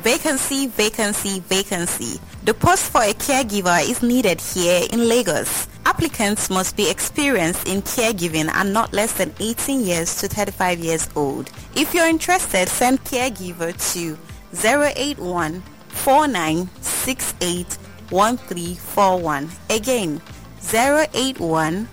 Vacancy, vacancy, vacancy. The post for a caregiver is needed here in Lagos. Applicants must be experienced in caregiving and not less than 18 years to 35 years old. If you're interested, send caregiver to 081 4968 1341. Again, 081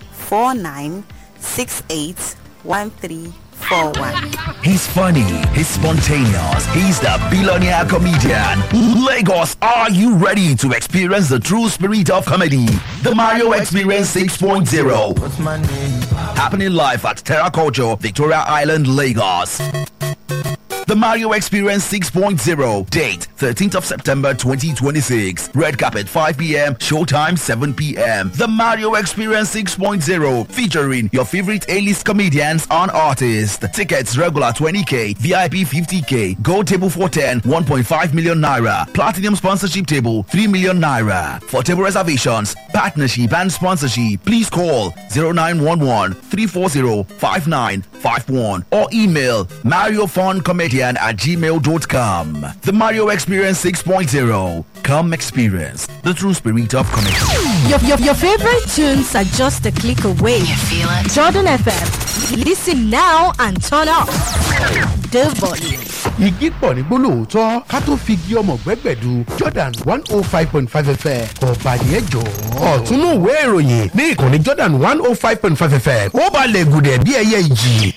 4968 1341. He's funny, he's spontaneous, he's the billionaire comedian. Lagos, are you ready to experience the true spirit of comedy? The Mario Experience 6.0. What's my name? Happening live at Terra Culture, Victoria Island, Lagos. The Mario Experience 6.0. Date 13th of September 2026. Red carpet 5 p.m. Showtime 7 p.m. The Mario Experience 6.0. Featuring your favorite A-list comedians and artists. Tickets regular 20k, VIP 50k, gold table for 10, 1.5 million naira. Platinum sponsorship table 3 million naira. For table reservations, partnership and sponsorship, please call 0911 340 5951 or email mariofuncomedian at gmail.com. The Mario Experience 6.0. Come experience the true spirit of comedy. Your, your, your favorite tunes are just a click away. You feel it? Jordan FM. Listen now and turn up the volume. igi pọ̀ ní gbólóòótọ́ ká tó fi igi ọmọ gbẹ́gbẹ̀du jordan one oh five point five fm ọ̀bàdìẹ jọ. ọ̀túnú ìwé ìròyìn ní ìkànnì jordan one oh five point five fm ó balẹ̀ gùdẹ̀ bí ẹyẹ ìjì.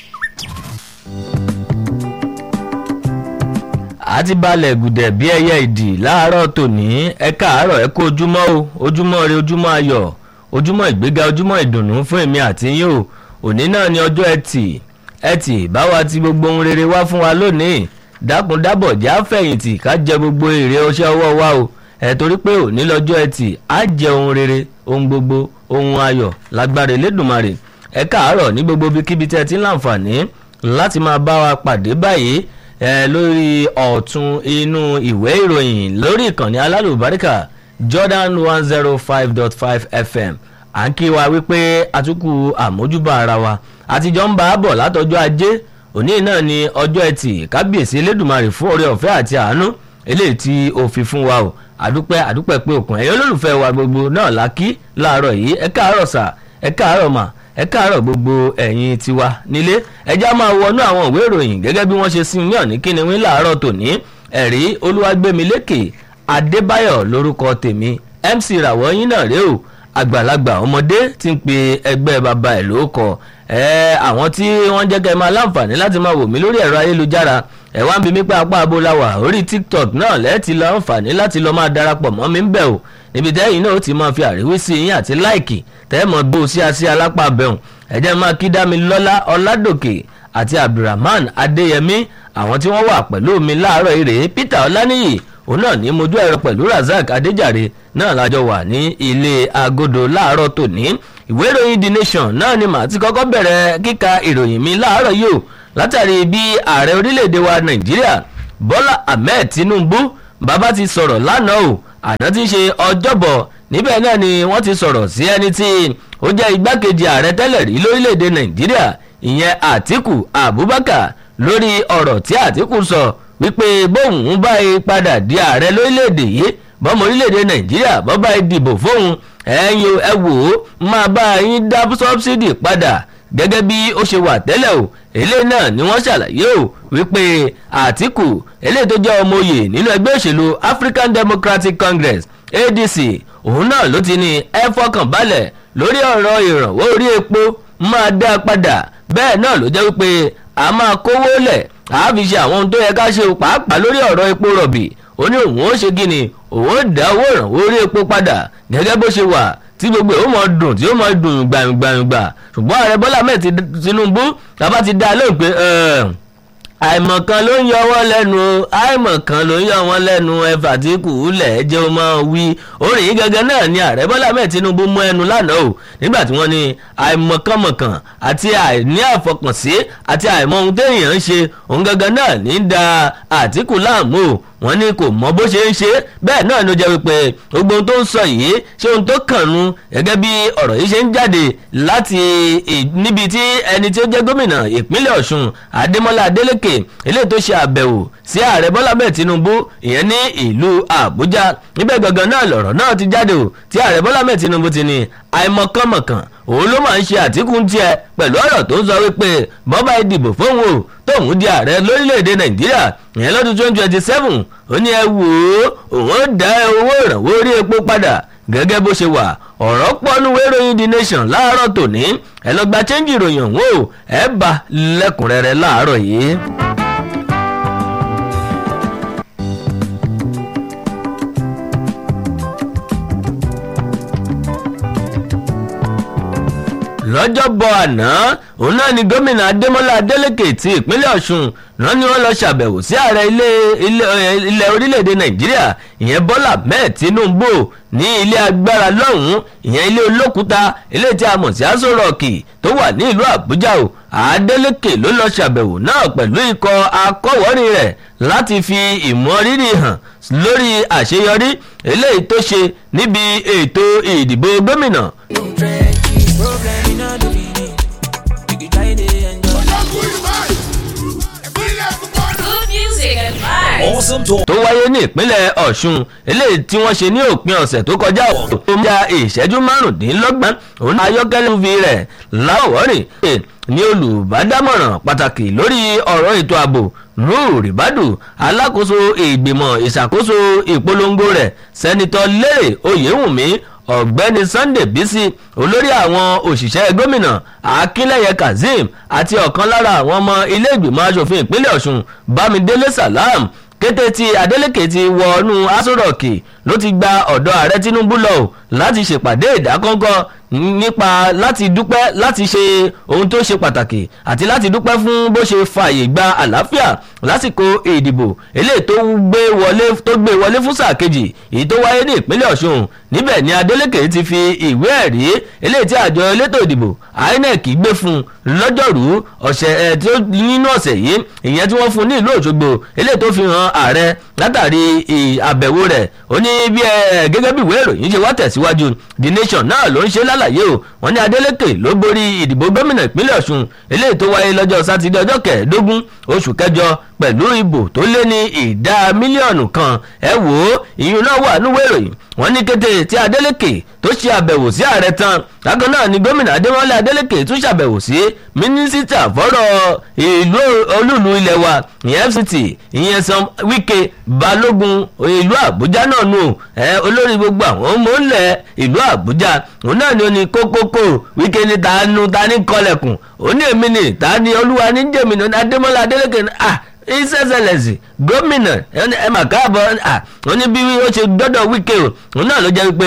àti balẹ̀ gùdẹ̀ bí ẹyẹ ìdì láàárọ̀ tòní ẹ káàárọ̀ ẹ kó ojúmọ́ o ojúmọ́ rẹ ojúmọ́ ayọ̀ ojúmọ́ ìgbéga ojúmọ́ ìdùnnú fún èmi àti yín o òní náà ni ọjọ́ ẹtì ẹtì báwa ti gbogbo ohun rere wá fún wa lónìí dákun dábọ̀ jẹ́ àfẹ̀yìntì ká jẹ gbogbo èrè ọṣẹ́ ọwọ́ wa o ẹ̀ torí pé òní lọ́jọ́ ẹtì á jẹ ohun rere ohun gbogbo ohun ayọ̀ lágbára elédùnmarè ẹ káàárọ̀ ní gbogbo ibikíbi tẹ́ ẹ ti ń láǹfààní láti máa bá wa pàdé báyìí ẹ lórí ọ̀tún inú ìwé ìròyìn lórí ìkànnì alálùbáríkà jordan one zero five dot five fm à ń kí wa wípé àtúkù àmójúbà ara wa àtijọ́ ń bá a bọ̀ látọjọ́ ajé òní náà ni ọjọ́ ẹtì kábíyèsí elédùnmarè fún oore ọ̀fẹ́ àti àánú eléyìí tí ó fi fún wa o àdúpẹ́ àdúpẹ́ pé òkun ẹ̀yọ́ olólùfẹ́ wa gbogbo náà la kí láàárọ̀ yìí ẹ káàárọ̀ sà ẹ káàárọ̀ mà ẹ káàárọ̀ gbogbo ẹ̀yin tiwa nílé ẹjá máa wọnú àwọn ìwé ìròyìn gẹ́gẹ́ bí wọ́n ṣe sin ní ọ̀ní kíni wí láàárọ̀ tòní ẹ̀rí olúwàgbẹ́milékè adébáyọ̀ lórúkọ tèmi mc ràwọ̀ yín náà rèé o àgbàlagbà ọmọdé ti ń pe ẹgbẹ́ bàbá ẹ̀ lóko ẹ àwọn tí wọ́n jẹ́ kẹ́ máa láǹfààní láti máa wò mí lórí ẹ̀rọ ayélujára ẹ̀ wá ń bi mí pé apá abúláwà orí tiktok náà lẹ́ẹ̀tì láǹfààní láti lọ́ọ́ máa darapọ̀ mọ́ mi ń bẹ̀ o níbi tẹ́yìn náà ó ti máa fi àríwísí yín àti láìkì tẹ́ mọ̀ bó sí àsí alápá bẹ̀rùn ẹ̀jẹ̀ máa kí dámi lọ́lá ọládòkè àti abdulrahman adéyẹmí àwọn tí wọ́n wà pẹ̀lú mi láàárọ̀ ire peter ọláníyì òun náà ní mojú ẹ̀rọ pẹ̀lú razak adéjàre náà lájọ wà ní ilé agodo láàárọ̀ tòní ìwé ìròyìn the nation náà ni màá ti kọ́kọ́ bẹ̀rẹ̀ kíka ìròyìn mi láàárọ̀ yìí o látàrí bí ààrẹ orílẹ̀-èdè wa nàìjíríà bọ́lá ahmed tinubu bàbá ti sọ̀rọ̀ lánàá o àná tí ń ṣe ọjọ́bọ̀ níbẹ̀ náà ni wọ́n ti sọ̀rọ̀ sí ẹni tí ó jẹ́ igbákejì ààrẹ tẹ́lẹ̀ rí lórílẹ̀‐èdè nàìjíríà ìyẹn àtìkù abubakar lórí ọ̀rọ̀ tí àtìkù sọ wípé bóun bá yí padà di ààrẹ lórílẹ̀‐èdè yìí bọ́mọ orílẹ̀‐èdè nàìjíríà bọ́ bá yí dìbò fóun ẹ̀yin ẹ wò ó máa bá yín dá sọ́bsidì padà gẹ́gẹ́ bí ó ṣe wà tẹ́lẹ̀ o eléyìí náà ni wọ́n ṣàlàyé o wípé àtìkù eléyìí tó jẹ́ ọmọ oyè nínú ẹgbẹ́ òṣèlú african democratic congress adc òun náà ló ti ní ẹ fọkàn balẹ̀ lórí ọ̀rọ̀ ìrànwọ́ orí epo máa dá a padà bẹ́ẹ̀ náà ló jẹ́ wípé a máa kówó lẹ̀ a fi ṣe àwọn ohun tó yẹ ká ṣe pàápàá lórí ọ̀rọ̀ epo rọ̀bì ó ní òun ó ṣe gíni òun ó dá owó ìrànwọ́ orí epo padà gẹ́gẹ́ bó ṣe wà tí gbogbo ẹ̀ ó mọ dùn tí ó mọ dùn gbàngbàngbà ṣùgbọ́n ààrẹ bọ́lá mẹ́ẹ̀ tinubu tàbá ti dá a lóhùn pé àìmọ̀kan ló ń yọ wọ́n lẹ́nu o àìmọ̀kan ló ń yọ wọ́n lẹ́nu ẹ̀fà tí kù ú lẹ̀ jẹ́ ó máa wí orin yìí gangan náà ni ààrẹ bọ́lá mẹ́ẹ̀ tinubu mú ẹnu lánàá o nígbà tí wọ́n ní àìmọ̀kànmọ̀kàn àti àìní àfọkànsí àti àìmọ̀ ohun téèyàn ń ṣe òun gangan náà ní da àtìkù láàmú o wọ́n ní kò mọ bó ṣe ń ṣe bẹ́ẹ̀ náà ló jẹ́ wípé gbogbo ohun tó ń sọ yìí ṣé ohun tó kàn nu gẹ́gẹ́ bí ọ̀rọ̀ yìí ṣe ń jáde láti níbi tí ẹni tí ó jẹ́ gómìnà ìpínlẹ̀ ọ̀ṣun adémọ́lá adélèké eléyìí tó ṣe àbẹ̀wò sí ààrẹ bọ́lá bẹ́ẹ̀ tinubu ìyẹn ní ìlú àbújá níbẹ̀ gangan náà lọ̀rọ̀ náà ti jáde o tí ààrẹ bọ́lá bẹ́ẹ̀ tinubu ti ní àìmọ̀kànmọ̀kàn òun ló máa ń ṣe àtìkù tiẹ̀ pẹ̀lú ọ̀rọ̀ tó ń sọ wípé bọ́bá ìdìbò fóun o tóun di ààrẹ lórílẹ̀‐èdè nàìjíríà ìyẹn lọ́dún twenty twenty seven ó ní ẹ wò ó òun ó dá owó ìrànwọ́ orí epo padà gẹ́gẹ́ bó ṣe wà ọ̀rọ̀ pọ́nú ìròyìn the nation láàárọ̀ tòní ẹ lọ gba chẹ́ńjì ìròyìn ọ̀hún o ẹ bá lẹ́kùnrẹ́rẹ́ láàárọ̀ yìí. lọ́jọ́bọ̀ àná òun náà ni gómìnà adémọ́lá adélèké ti ìpínlẹ̀ ọ̀ṣun rán ni wọ́n lọ ṣàbẹ̀wò sí ààrẹ ilẹ̀ orílẹ̀-èdè nàìjíríà ìyẹn bọ́lá mẹ́ẹ̀ tinubu ní ilé agbára lọ́hùn-ún ìyẹn ilé olókùúta ilé tí a mọ̀ sí aṣọ rọ̀ọ̀kì tó wà ní ìlú àbújá o adélèké ló lọ ṣàbẹ̀wò náà pẹ̀lú ikọ̀ akọ̀wọ́rin rẹ̀ láti fi ìmọrírì hàn lórí àṣeyọrí eléyìí tó ṣe níbi ètò ìdìbò gómìnà tó wáyé ní ìpínlẹ̀ ọ̀ṣun eléyìí tí wọ́n ṣe ní òpin ọ̀sẹ̀ tó kọjá tó ń ja ìṣẹ́jú márùndínlọ́gbọ̀n òun ayọ́kẹ́lẹ́ fi rẹ̀ láwọ̀rìn ní olùbádámọ̀ràn pàtàkì lórí ọ̀rọ̀ ètò ààbò nuru ribadu alákòóso ìgbìmọ̀ ìṣàkóso ìpolongo rẹ̀ sẹ́nitọ́ lérè oyèwùmí ọ̀gbẹ́ni sunday bisi olórí àwọn òṣìṣẹ́ gómìnà akínlẹ̀yẹ kazeem àti ọ̀kan lára àwọn ọmọ ilé ìgbìmọ̀ asòfin ìpínlẹ̀ ọ̀ṣun bámidélé salam kété tí adeleke ti wọnú asọ́rọ̀kì ló ti gba ọ̀dọ̀ ààrẹ tinubu lọ láti ṣèpàdé ìdákọ́ńkọ́ nípa láti dúpẹ́ láti ṣe ohun tó ṣe pàtàkì àti láti dúpẹ́ fún bó ṣe fààyè gba àlàáfíà lásìkò ìdìbò eléyìí tó gbé wọlé tó gbé wọlé fún sáà kejì èyí tó wáyé ní ìpínlẹ̀ ọ̀ṣun níbẹ̀ ni adeleke ti fi ìwé ẹ̀rí eléyìí tí àjọ elétò ìdìbò inec gbé fún lọ́jọ́rú ọ̀sẹ̀ ẹ̀ tí ó nínú ọ̀sẹ̀ yìí ìyẹn tí wọ́n fún ní ìlú òṣogbo eléyìí tó fi hàn ààrẹ látàrí àbẹ̀wò rẹ̀ ó ní bí ẹ gẹ́gẹ́ bí ìwé ìròyìn ṣe wá tẹ̀síwájú the nation náà ló ń ṣe lálàyé o wọ́n ní adeleke ló borí ìdìbò gómìnà ìpínlẹ̀ ọ̀ṣun eléyìí tó wáyé lọ́jọ́ sátidé ọjọ́ kẹẹ̀ẹ́dógún oṣù kẹjọ pẹ̀lú ìbò tó lé ní ìdá mílíọ̀nù kan ẹ wò ó ìyún náà wà níwèé ìròyìn wọ́n ní kété tí adeleke tó ṣe àbẹ̀wò sí ààrẹ tán lákan náà ni gómìnà adémọlá adeleke tún ṣàbẹ̀wò sí mínísítà fọ́rọ̀ ìlú olúùlú ilẹ̀ wa ìyẹn fct ìyẹn san wike balógun ìlú àbújá náà nù ẹ olórí gbogbo àwọn ọmọ ńlẹ̀ ìlú àbújá òun náà ni ó ní kókókó wike ní tanu tani kọlẹ̀kùn ó ní èmi ni tani olúwa ní jèmi ní adémọlá adeleke ní ah ìsẹsẹlẹsì gómìnà ẹ mà káàbọ̀ wọn ní bí ó ṣe dọ́dọ̀ wíkẹ́ o òun náà ló jẹ́ wípé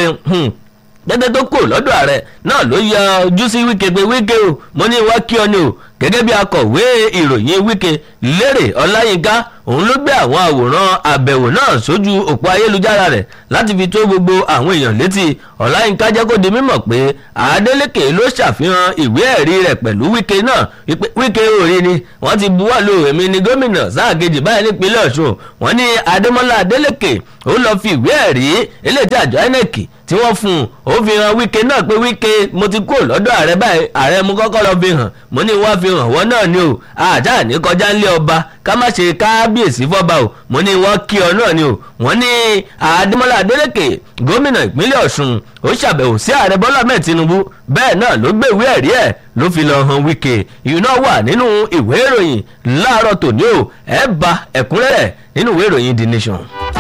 gẹ́gẹ́ tó kù lọ́dọ̀ ààrẹ náà ló yọ ojú sí wíkẹ́ pé wíkẹ́ o mo ní wá kí ọ ni o gẹ́gẹ́ bí akọ̀wé ìròyìn wíkẹ́ lérè ọláyínká òun ló gbé àwọn àwòrán àbẹ̀wò náà sójú òpó ayélujára rẹ̀ láti fi tó gbogbo àwọn èèyàn létí ọláyínká jẹ́ kó di mímọ̀ pé adeleke ló ṣàfihàn ìwé ẹ̀rí rẹ̀ pẹ̀lú wíkẹ́ náà wíkẹ́ orí ni wọ́n ti buwọ́ lu èmi ní gómìnà sáà kejì báyìí nípínlẹ̀ ọ̀ṣun wọ́n ní adémọ́lá adeleke ó lọ fi ìwé ẹ̀rí eléyìí tí àjọ inec tí wọ́n fún un ó fi hàn wíkẹ́ náà pé wíkẹ́ mo ti kúrò lọ́dọ̀ ààrẹ báyìí ààrẹ mo kọ́kọ́ lọ fi hàn mo ní wọ́n fi hàn wọ́n náà ni o àjà ní kọjá ńlẹ̀ ọba ká má ṣe kábíyèsí fọ́ba o mo ní wọ́n kí ọ náà ni o wọ́n ní adémọ́lá adélèké gómìnà ìpínlẹ̀ ọ̀ṣun ó ṣàbẹ̀wò sí ààrẹ bọ́lá mẹ́ẹ̀ tinubu bẹ́ẹ̀ náà ló gbé ìwé ẹ̀rí ẹ̀ ló fi lọ hàn wíkẹ́ ìyún náà wà nínú ìwé ìròyìn láàárọ̀ tòní o ẹ̀ bá ẹ̀kúnrẹ́rẹ́ nínú ìwé ìròyìn the nation.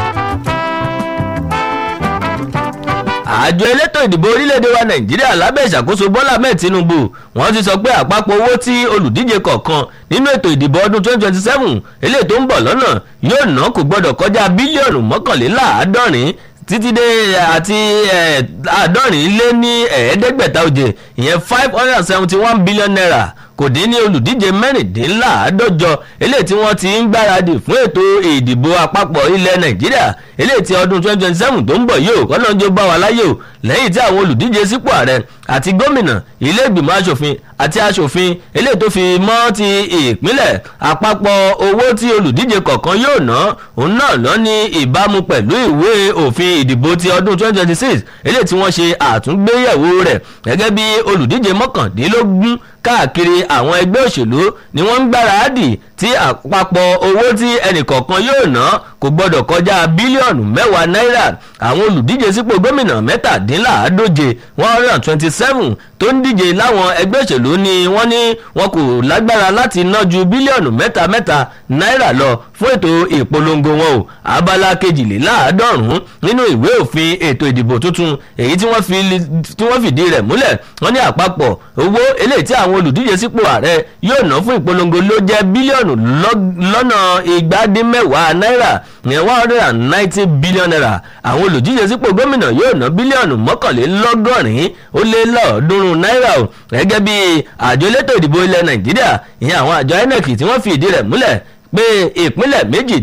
àjọ elétò ìdìbò orílẹ̀-èdè wa nàìjíríà lábẹ́ ìṣàkóso bọ́lá ahmed tinubu wọ́n ti sọ pé àpapọ̀ owó tí olùdíje kọ̀ọ̀kan nínú ètò ìdìbò ọdún 2027 eléyìí tó ń bọ̀ lọ́nà yóò ná kò gbọ́dọ̀ kọjá bílíọ̀nù mọ́kànléláàádọ́rin títí dé àti àádọ́rin lé ní ẹ̀ẹ́dẹ́gbẹ̀ta òjè ìyẹn five hundred and seventy one billion naira kò dín ní olùdíje mẹ́rìndínláàádọ́jọ eléyìí tí wọ́n ti ń gbáradì fún ètò ìdìbò àpapọ̀ ilẹ̀ nàìjíríà eléyìí tí ọdún 2027 tó ń bọ̀ yìí ò kọ́lọ́njọ́ bá wa láyé o lẹ́yìn tí àwọn olùdíje sípò ààrẹ àti gómìnà ilé ìgbìmọ̀ asòfin àti asòfin eléyìí tó fi mọ́ ti ìpínlẹ̀ àpapọ̀ owó tí olùdíje kọ̀ọ̀kan yóò ná òun náà lọ ní ìbámu pẹ̀lú ìwé òfin ìdìbò ti ọdún 2026 eléyìí tí wọ́n ṣe àtúngbéyẹ̀wò rẹ̀ gẹ́gẹ́ bí olùdíje mọ́kàndínlógún káàkiri àwọn ẹgbẹ́ òṣèlú ni wọ́n ń gbáradì tí àpapọ̀ owó tí ẹnìkọ̀ọ̀kan yóò ná kò gbọ́dọ̀ kọjá bílíọ̀nù mẹ́wàá náírà àwọn olùdíje sípò gómìnà mẹ́tàdínláàádóje one hundred and twenty seven tó ń díje láwọn ẹgbẹ́ òṣèlú ni wọ́n ní wọn kò lágbára láti ná ju bílíọ̀nù mẹ́ta mẹ́ta náírà lọ fún ètò ìpolongo wọn o abala kejìléláàádọ́rùn-ún nínú ìwé òfin ètò ìdìbò tuntun èyí tí wọ́n fìdí rẹ̀ múlẹ̀ wọ́n ní àpapọ̀ owó eléyìí tí àwọn olùdíje sípò ààrẹ yóò ná fún ìpolongo ló jẹ́ bílíọ̀nù lọ́nà ìgbádínmẹ́wàá náírà ní one hundred and ninety billion naira àwọn olùdíje sípò gómìnà yóò ná bílíọ̀nù mọ́kànlélọ́gọ́rin ó lé lọ́ọ̀ọ́dúnrún náírà o gẹ́gẹ́ bí àjọ elétò ìdìbò ilẹ̀ nàìjíríà ìyẹn àwọn àjọ inec tí wọ́n fi ìdí rẹ̀ múlẹ̀ pé ìpínlẹ̀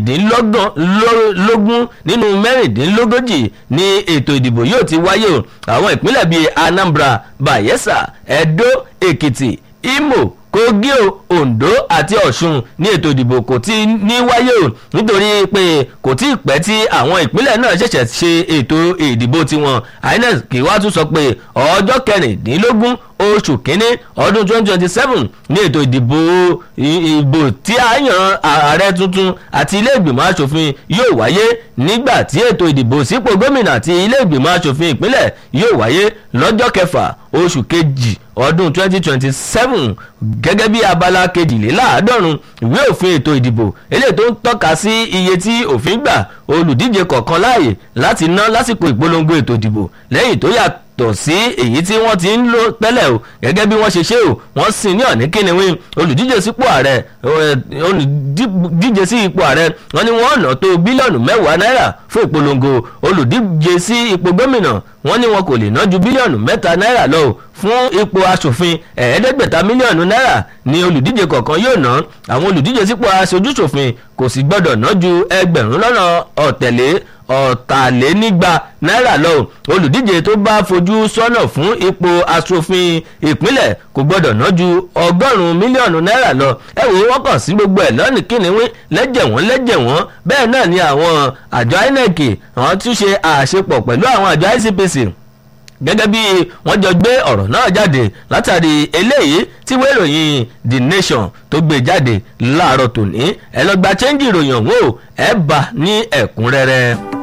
méjìdínlógún nínú mẹ́rìndínlógójì ni ètò ìdìbò yóò ti wáyé o àwọn ìpínlẹ̀ bíi anambra bayelsa edo èkìtì imo kogi o ondo àti ọ̀ṣun ní ètò ìdìbò kò tí ní wáyé o nítorí pé kò tí ì pẹ́ tí àwọn ìpínlẹ̀ náà ṣẹ̀ṣẹ̀ ṣe ètò ìdìbò tiwọn inec kì í wá tún sọ pé ọjọ́ kẹrìndínlógún oṣù kínní ọdún 2027 ní ètò ìdìbò ìbò tí a yan ààrẹ tuntun àti ilé ìgbìmọ̀ asòfin yóò wáyé nígbà tí ètò ìdìbò sípò gómìnà àti ilé ìgbìmọ̀ asòfin ìpínlẹ̀ yóò wáyé lọ́jọ́ kẹfà oṣù kejì ọdún 2027 gẹ́gẹ́ bí abala kejìléláàádọ́rùn ìwé òfin ètò ìdìbò eléyìí tó ń tọ́ka sí iye tí òfin gbà olùdíje kọ̀ọ̀kan láàyè láti ná lásìkò ìpolongo ètò ìdìbò lẹ́yìn tó yàtọ̀ yàtọ̀ sí èyí tí wọ́n ti ń lò tẹ́lẹ̀ o gẹ́gẹ́ bí wọ́n ṣe ṣe o wọ́n sì ní ọ̀ní kíniwín olùdíje sípò ààrẹ olùdíje sí ipò ààrẹ wọ́n ní wọ́n ná tó bílíọ̀nù mẹ́wàá náírà fún ìpolongo olùdíje sí ipò gómìnà wọ́n ní wọn kò lè ná ju bílíọ̀nù mẹ́ta náírà lọ fún ipò asòfin ẹ̀ẹ́dẹ́gbẹ̀ta mílíọ̀nù náírà ni olùdíje kọ̀ọ̀kan yóò ná àwọn olùdíje sípò aṣojúṣòfin kò sì gbọ́dọ̀ ná ju ẹgbẹ̀rún lọ́nà ọ̀tẹ̀lé ọ̀tàlénígba náírà lọ olùdíje tó bá fojú sọ́nà fún ipò asòfin ìpínlẹ̀ kò gbọ́dọ̀ ná ju ọgọ́rùn-ún mílíọ̀nù náírà lọ ẹ wò wọ́n kàn sí gbogbo ẹ̀ lọ́nì kínníwín lẹ́jẹ̀ wọ́n lẹ́jẹ̀ wọ́n bẹ́ẹ̀ náà ni àwọn àjọ inec àwọn tún ṣe àṣepọ̀ pẹ̀lú àwọn àjọ icpc gẹ́gẹ́ bí wọ́n jọ gbé ọ̀rọ̀ náà jáde látàrí eléyìí tí wọ́n ìròyìn the nation tó gbé jáde láàárọ̀ tòní ẹ lọ gba chẹ́ńjì ìròyìn ọ̀hún o ẹ bá ní ẹ̀kúnrẹ́rẹ́.